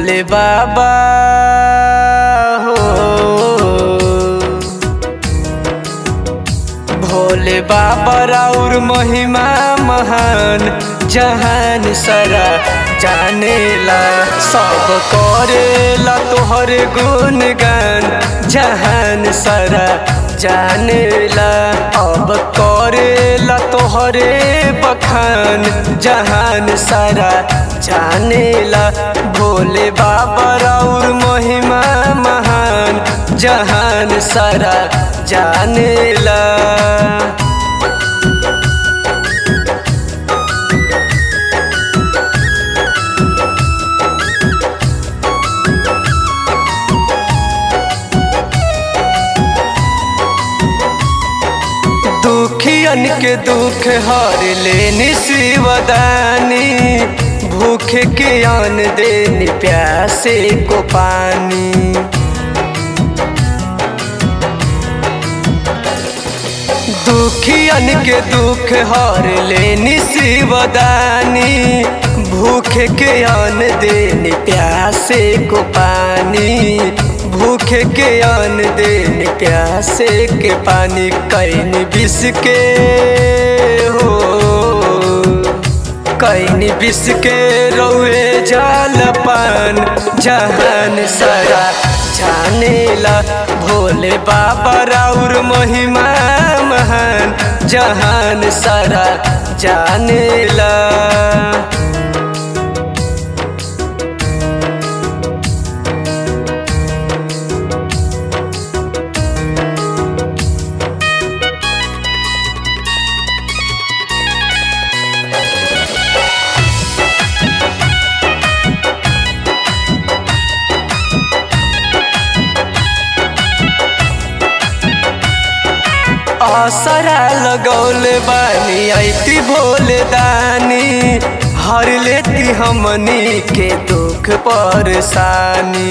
भोले बाबा हो भोले बाबा राउर महिमा महान जहान सारा जानेला सब करेला तोहरे गुणगान जहान सारा जानेला अब करेला तोहरे बखान जहान सारा जानेला भोले बाबा राउर महिमा महान जहान सारा जानेला दुखियन के दुख हर लेनी शिवदानी भूखे के अन देनी प्यासे को पानी दुखियन के दुख हर लेनी शिवदानी भूखे के अन देनी प्यासे को पानी भूखे के अन देन प्यासे के पानी कैन बिस के हो कैन बिस के रौए जाल पान जहान सारा जानेला भोले बाबा राउर महिमा महान जहान सारा जानेला असरा लगौले बानी ऐती भोले दानी हर लेती हमनी के दुख परेशानी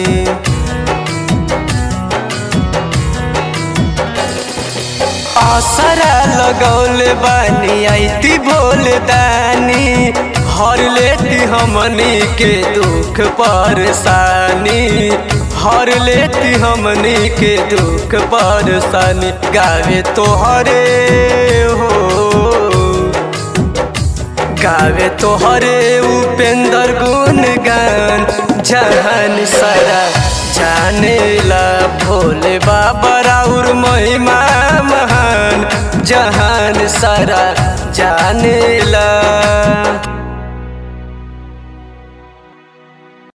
असरा लगौले बानी ऐती भोले दानी हर लेती हमनी के दुख परेशानी हर लेती हमनी के दुख परेशानी गावे तोहरे हो गावे तोहरे उपेंद्र गुण गान जहान सारा जानेला भोले बाबा राउर महिमा महान जहान सारा जानेला